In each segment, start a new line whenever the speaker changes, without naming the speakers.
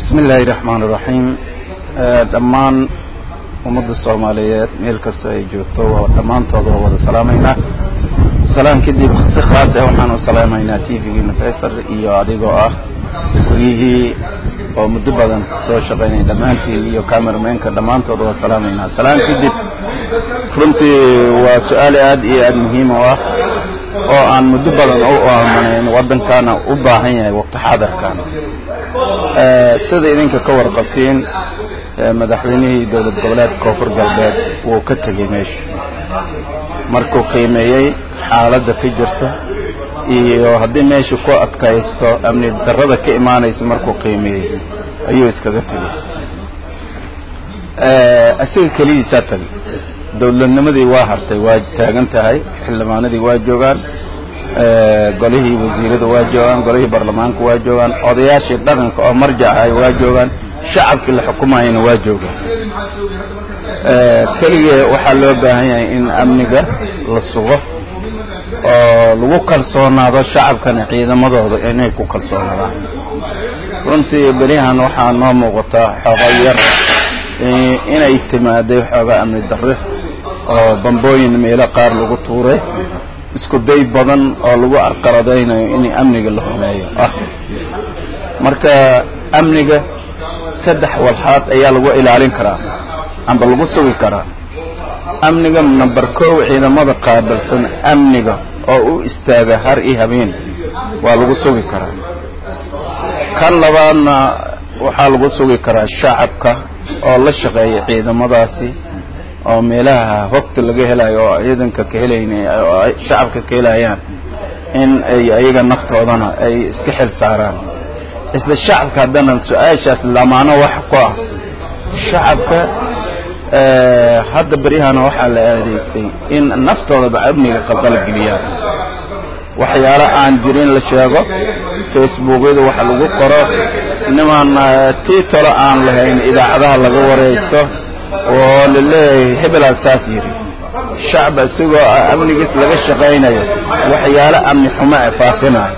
bismi illaahi raxmaan iraxiim dhammaan ummadda soomaaliyeed meel kasta ay joogto waa dhammaantooda waa wada salaamaynaa salaan kadib si khaas ah waxaan u salaamaynaa t v-giina faysal iyo adigoo ah wegihii oo muddo badan soo shaqaynay dhammaantiin iyo cameramenka dhammaantooda waa salaamaynaa salaan kadib runtii waa su-aal aad iyo aad muhiim u ah oo aan muddo badan u aamanayn waddankana u baahan yahay waqti xaadarkan sida idinka ka warqabtiin madaxweynihii dowlad goboleedka koonfur galbeed wuu ka tegey meesha markuu qiimeeyey xaaladda ka jirta iyo haddii meesha ku adkaysto amni darrada ka imaanaysa markuu qiimeeyey ayuu iskaga tegey isaga keligiisaa tagay dowladnimadii waa hartay waa taagan tahay xildhibaanadii waa joogaan golihii wasiirada waa joogaan golihii baarlamaanka waa joogaan odayaashii dhaqanka oo marjacahay waa joogaan shacabkii la xukumayana waa joogaan keligee waxaa loo baahan yahay in amniga la sugo oo lagu kalsoonaado shacabkana ciidamadooda inay ku kalsoonaadaan runtii berihan waxaa noo muuqataa xooga yar inay timaaday xoogaa amni darre oo bambooyin meelo qaar lagu tuuray isku day badan oo lagu arqaladaynayo in amniga la xumeeyo ah marka amniga saddex walxaad ayaa lagu ilaalin karaa amba lagu sugi karaa amniga number kow ciidamada qaabilsan amniga oo u istaaga har iyo habeen waa lagu sugi karaa kan labaadna waxaa lagu sugi karaa shacabka oo la shaqeeya ciidamadaasi oo meelaha hogta laga helayo oo ciidanka ka helayna oo shacabka ka helayaan in ay ayaga naftoodana ay iska xil saaraan isla shacabka haddana su-aashaas lamaano wax ku ah shacabka hadda beryahana waxaa la aadaystay in naftoodaba amniga qalqalgeliyaan waxyaalo aan jirin la sheego facebookyada waxa lagu qoro niman tiitolo aan lahayn idaacadaha laga waraysto oo la leeyahay hebelaa saas yidhi shacab isagoo amnigiis laga shaqaynayo waxyaalo amni xumo e faafinayo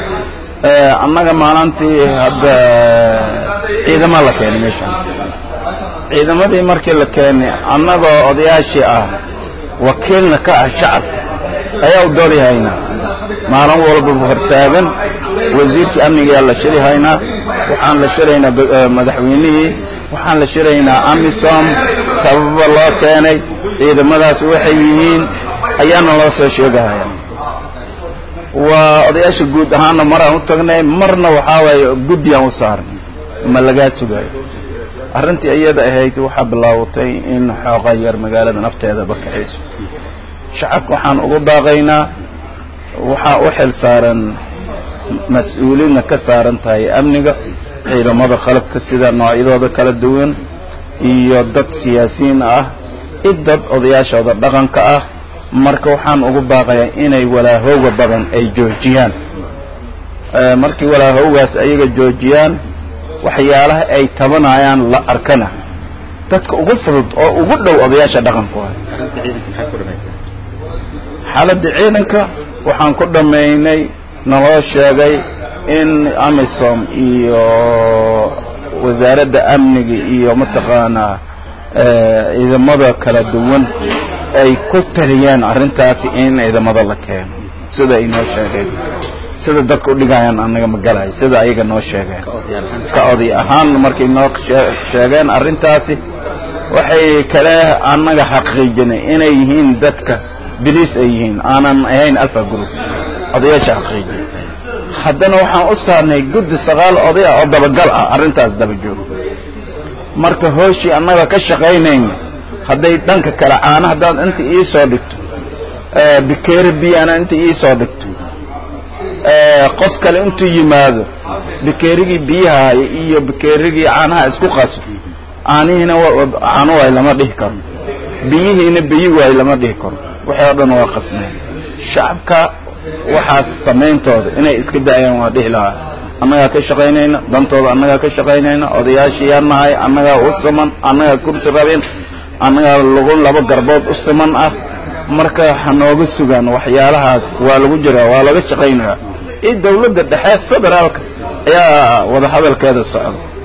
annaga maalintii hadda ciidama la keenay meeshaan ciidamadii markii la keenay annagoo odayaashii ah wakiilna ka ah shacabka ayaa u doolihaynaa maalin walbaba hortaagan wasiirkii amnigayaa la shiri haynaa waxaan la shiraynaa madaxweynihii waxaan la shiraynaa amisom sababa loo keenay ciidamadaas waxay yihiin ayaana loo soo sheegahaya waa odayaasha guud ahaanna maraan u tagnay marna waxaa waaye guddiyaan u saarnay ma lagaa sugayo arrintii iyada ahayd waxaa bilaawatay in xooqa yar magaalada nafteedaba kaxayso shacabka waxaan ugu daaqaynaa waxaa u xil saaran mas-uuliyadna ka saaran tahay amniga ciidamada qalabka sida noocyadooda kala duwan iyo dad siyaasiyiin ah i dad odayaashooda dhaqanka ah marka waxaan ugu baaqayaa inay walaahowga badan ay joojiyaan markii walaahowgaas ayaga joojiyaan waxyaalaha ay tabanayaan la arkana dadka ugu fudud oo ugu dhow odayaasha dhaqanku ah xaaladda ciidanka waxaan ku dhammaynay naloo sheegay in amisom iyo wasaaradda amniga iyo mataqaanaa ciidamada kala duwan ay ku taliyeen arrintaasi in ciidamada la keeno sida ay noo sheegeen sida dadka udhigayaan anaga ma galayo sida ayaga noo sheegeen ka oday ahaan markay noo sheegeen arrintaasi waxay kale annaga xaqiijinay inay yihiin dadka biliis ay yihiin aanan ahayn alfa group odayaasha xaqiijin haddana waxaan u saarnay guddi sagaal oday ah oo dabagal ah arrintaas daba joogo marka hooshii annaga ka shaqaynayna hadday dhanka kale caana haddaad inta iisoo dhigto bikeeri biyana inta iisoo dhigto qof kale intuu yimaado bikeerigii biyaha iyo bikeerigii caanaha isku qaso caanihiina caano waay lama dhihi karo biyihiina biyi waay lama dhihi karo waxay o dhan waa qasmeen shacabka waxaas samayntooda inay iska daayaan waa dhihi lahaa annagaa ka shaqaynayna dantooda annagaa ka shaqaynayna odayaashii yaa nahay annagaa u siman annagaa kursi rabin annagaa lagu laba garbood u siman ah marka hanooga sugaan waxyaalahaas waa lagu jiraa waa laga shaqaynayaa iyo dawladda dhexe federaalka ayaa wada hadalkeeda socda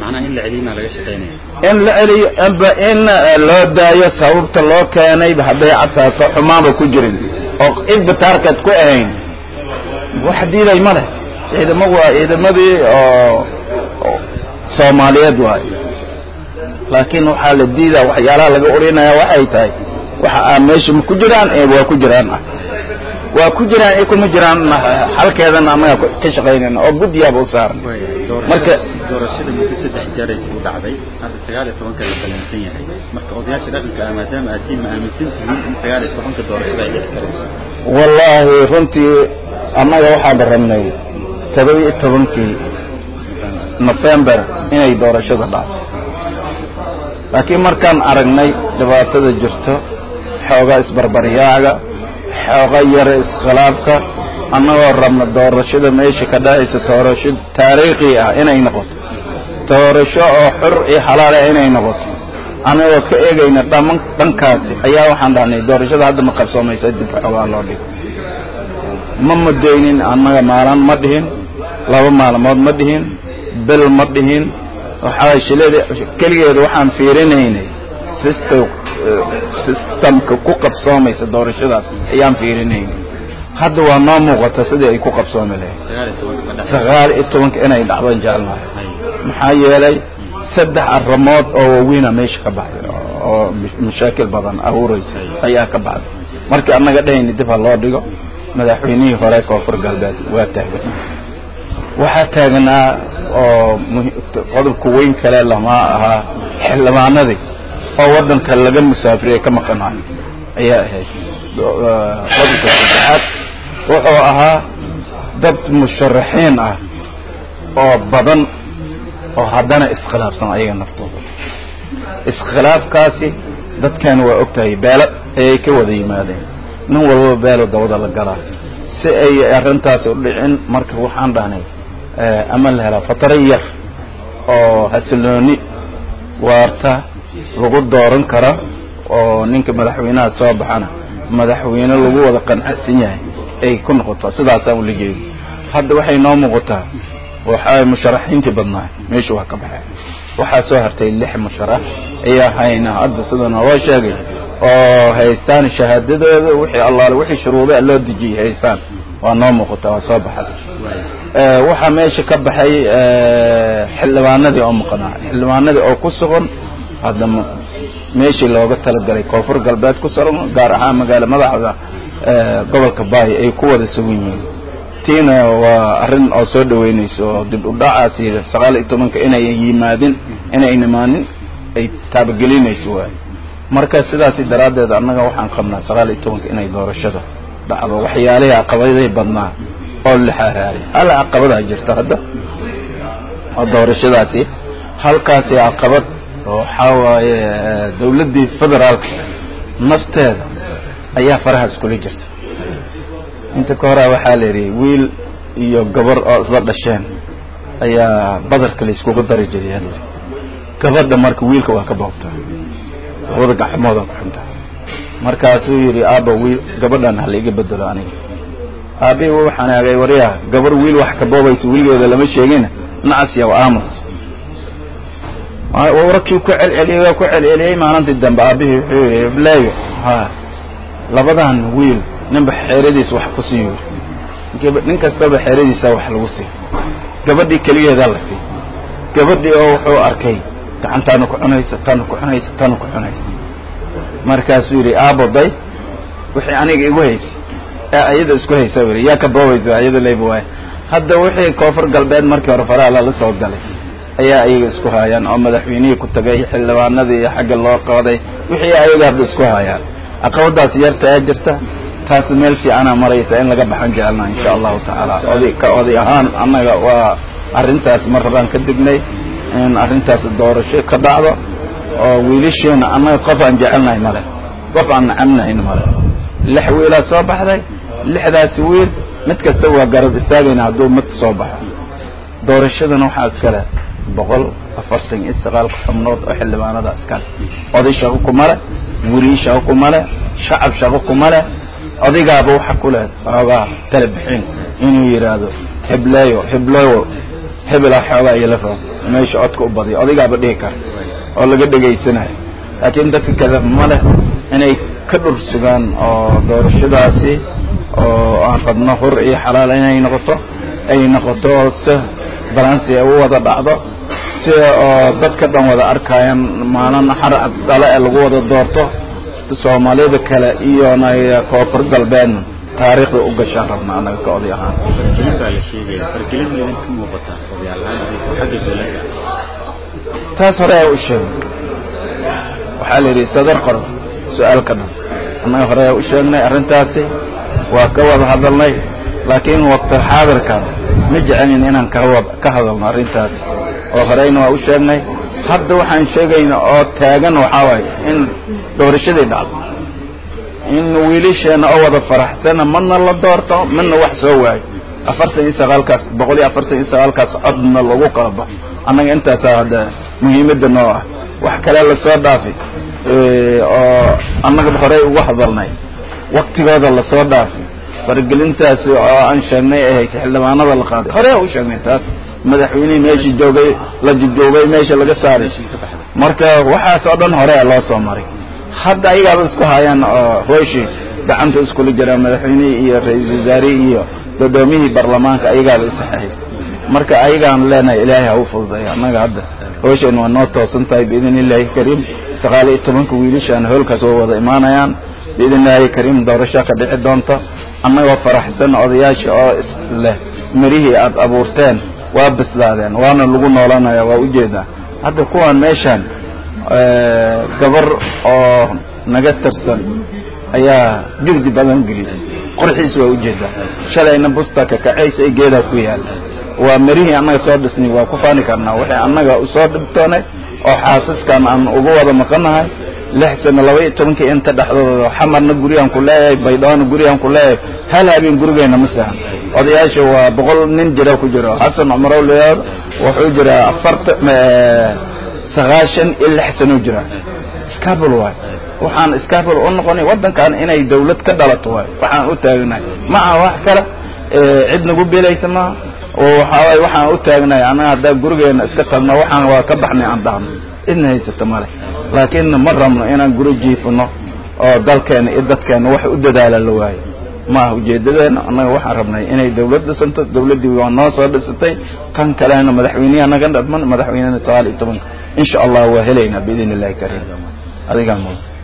macnaha in la celiyo maa laga shaqeynaya
in la celiyo inba in loo daayo sababta loo keenay hadday cadtaato xumaanba ku jirin oo cidba taarkeed ku ahayn wax diiday ma leh ciidamo waa ciidamadii oo soomaaliyeed waay laakiin waxaa la diidaa waxyaalaha laga orinaya waxay tahay waxa aa meesha ma ku jiraan ee waa ku jiraan ah waa ku jiraan ee kuma jiraan halkeedana annaga ka shaqaynayna oo guddiyaaba u saaran marka
doorashada muddo saddex jeer ay u dhacday hadda sagaal iyo tobanka la balansan yahay marka odayaasha dhaqanka ah maadaama aad tiin ma aaminsan tihiin in sagaal iyo tobanka doorashada ay dhici karayso
wallaahi runtii annaga waxaan rabnay todoba iyo tobankii nofembar inay doorashada dhacdo laakiin markaan aragnay dhibaatada jirto xoogaa isbarbaryaaga xooga yara iskhilaafka annagoo rabna doorashada meesha ka dhacaysa doorasho taariikhi ah inay noqoto doorasho oo xur iyo xalaala inay noqoto annagoo ka eegayna dhaman dhankaasi ayaa waxaan dhahnay doorashada hadda ma qarsoomaysa dib xoogaa loo dhigo ma mudaynin annaga maalin ma dhihin laba maalmood ma dhihin bil ma dhihin waxaa shilada keligeeda waxaan fiirinaynay system systemka ku qabsoomaysa doorashadaas ayaan fiirinaynay hadda waa noo muuqata sidii ay ku qabsoomi lahayd
sagaal iyo tobanka ma dhacay
sagaal iyo tobanka inay dhacdan jeclahay maxaa yeelay saddex arrimood oo waaweyna meesha ka baxday oo mashaakil badan abuuraysa ayaa ka baxday markii annaga dhahayna dib ha loo dhigo madaxweynihii hore koonfur galbeed waa taagan waxaa taagnaa oo qodobka weyn kale lama ahaa xildhibaanadii oo waddanka laga musaafiriyey ka maqanayo ayaa ahayd qodobka saddexaad wuxuu ahaa dad musharaxiin ah oo badan oo haddana iskhilaafsan ayaga naftooda iskhilaafkaasi dadkan waa ogtahay beelo ayay ka wada yimaadeen nin walbaba beelo dabada la galaa si ay arrintaasi u dhicin marka waxaan dhahnay ama la helaa fataro yar oo xasilooni waarta lagu dooran kara oo ninka madaxweynaha soo baxana madaxweyne lagu wada qancsan yahay ay ku noqoto sidaasaan ula jeedo hadda waxay noo muuqataa waxaa musharaxiintii badnaa meesha waa ka baxeen waxaa soo hartay lix musharax ayaa hayna hadda sida naloo sheegay oo haystaan shahaadadooda wixii allaale wixii shuruudaa loo dejiyey haystaan waa noo muuqataa waa soo baxday waxaa meesha ka baxay xildhibaanadii oo maqnaa xildhibaanadii oo ku sugan hadda meeshii looga talagalay koonfur galbeed ku sugan gaar ahaan magaala madaxda gobolka baay ay ku wada sugan yihiin tiina waa arrin oo soo dhaweynayso oo dib u dhacaasi sagaal iyo tobanka inay yimaadin inay nimaanin ay taabagelinayso waay marka sidaasi daraaddeed annaga waxaan qabnaa sagaal iyo tobanka inay doorashada dhacdo waxyaalihii caqabadihii badnaa oo la xaaraaray hal caqabadaa jirta hadda oo doorashadaasi halkaasi caqabad waxaa waaye dawladdii federaalka nafteeda ayaa farahaas kula jirta inta ka horaa waxaa la yidhi wiil iyo gabar oo isla dhasheen ayaa badarka la iskugu dari jiray yaa layidhi gabadha marka wiilka waa ka boobtaa labada gacmooda ku xunta markaasuu yidhi aabba wiil gabadhan ha laiga bedelo aniga aabii waxaan aagay waryaa gabar wiil wax ka boobaysa wiligeeda lama sheegina nacas yaw aamus warkii ku celceliyey waa ku celceliyey maalintii dambe aabihii wuxuu yidhi blaayo ha labadan wiil ninba xeeradiis wax ku sii yiri nin kastaba xeeradiisa wax lagu sii gabadhii keligeedaa la sii gabadhii oo wuxuu arkay gacantaana ku cunaysa tana ku cunaysa tana ku cunaysa markaasuu yidhi aaboday wixii aniga igu haysay ee ayada isku haysa yidhi yaa ka boobaysa ayada leyba waay hadda wixii koonfur galbeed markii hore faraha lala soo galay ayaa ayaga isku haayaan oo madaxweynihii ku tagay xildhibaanadii xagga loo qaaday wixii ayaga hadda isku haayaan caqabadaas yarta ee jirta taas meel fiicana maraysa in laga baxan jecelna insha allahu tacaala oday ka oday ahaan annaga waa arrintaas mar rabaan ka dignay in arrintaas doorasho ka dhacdo oo wiilasheena annaga qof aan jecelnahay male qof aan nacabnahayn male lix wiilaa soo baxday lixdaasi wiil mid kasta waa garab istaagayna hadduu mid soo baxo doorashadana waxaa iskale boqol afartan iyo sagaalka xubnood oo xildhibaanada iskale oday shaqo kuma leh weriyi shaqo kuma leh shacab shaqo kuma leh odigaaba waxa ku leh xoogaa tala bixin inuu yidhaahdo hebleeyo hebleeyo hebela xoogaa iyo la rabo meesha codka u badiyo odaygaaba dhihi kara oo laga dhegaysanayo laakiin dadka kale ma leh inay ka dhur sugaan oo doorashadaasi oo aan rabno hur iyo xalaal inay noqoto ay noqoto si balansi ay u wada dhacdo si oo dadka dhan wada arkayaan maalin xarcad dhale ee lagu wada doorto soomaalida kale iyona koonfur galbeedna taariikhda u gashaan rabna annaga ka oday ahaan
fargelin baa la sheegaya fargelin ma idinka muuqata odayaal ahaan xagga dowladda
taas hore ayaa u sheegay waxaa la yidhi sadar qoro su-aalka dhan annaga hore ayaa u sheegnay arrintaasi waa ka wada hadalnay laakiin waqti xaadirkan ma jecelin inaan kawa ka hadalno arrintaas oo horeyna waa u sheegnay hadda waxaan sheegayna oo taagan waxaa waaye in doorashadii dhacdo in wiilasheena oo wada faraxsana madna la doorto madna wax soo waayo afartan iyo sagaalkaas boqol iyo afartan iyo sagaalkaas codna lagu kala baxo annaga intaasaa hadda muhiimadda noo ah wax kale lasoo dhaafay oo annaga horey ugu hadalnay waktigooda lasoo dhaafay faragelintaasi oo aan sheegnay ahayd xildhibaanada la qaaday hore u sheegnay taas madaxweynihii meesha joogay la joogay meesha laga saaray marka waxaas oo dhan hore loo soo maray hadda ayagaaba isku hayaan oo hooshii gacanta iskula jiraan madaxweynihii iyo ra-iisul wasaarihii iyo gudoomiyihii baarlamaanka ayagaaba isaxeeyay marka ayagaan leenahay ilaahay ha u fududeeyo annaga hadda hoosheen waa noo toosan tahay biidn illaahi kariim sagaal iyo tobanka wiilashaan hoolkaas waa wada imaanayaan biidn illaahi kariim doorasho ka dhici doonta annagoo faraxsan odayaasha oo isleh mirihii aada abuurteen waa bislaadeen waana lagu noolanaya waa ujeedaa hadda kuwaan meeshaan gabar oo naga tirsan ayaa digdi badan gelisay qorxiis waa ujeedaa shalayna busta kakacaysa ee geedaa ku yaal waa mirihii annaga soo dhisnay waa ku faani karnaa wixii annaga usoo dhibtoonay oo xaasaskan aan ugu wada maqanahay lix sano laba iyo tobankii inta dhexdooda xamarna guriyaan ku leeyahay baydhawona guriyaan ku leeyahay hal habeen gurigeena ma sahan odayaasha waa boqol nin jira ku jiro xasan cumarow leeyahay wuxuu jiraa afarta sagaashan iyo lix sano jira scabul waay waxaan scabul u noqonay waddankan inay dawlad ka dhalato waay waxaan u taagnahay maca wax kale cid nagu belaysa maaha oo waxaaway waxaan u taagnahay annaga haddaa gurigeena iska tagno waxaan waa ka baxnay aan dhahno idna haysata male laakiin ma rabno inaan guri jiifino oo dalkeena iyo dadkeena wax u dadaala la waayo maaha ujeedadeena annaga waxaan rabnay inay dawlad dhisanto dawladdii waa noo soo dhisatay kan kalena madaxweyneha naga dhadman madaxweynena sagaal iyo tobanka insha allah waa helaynaa biidn illahi kariim adigaa mudan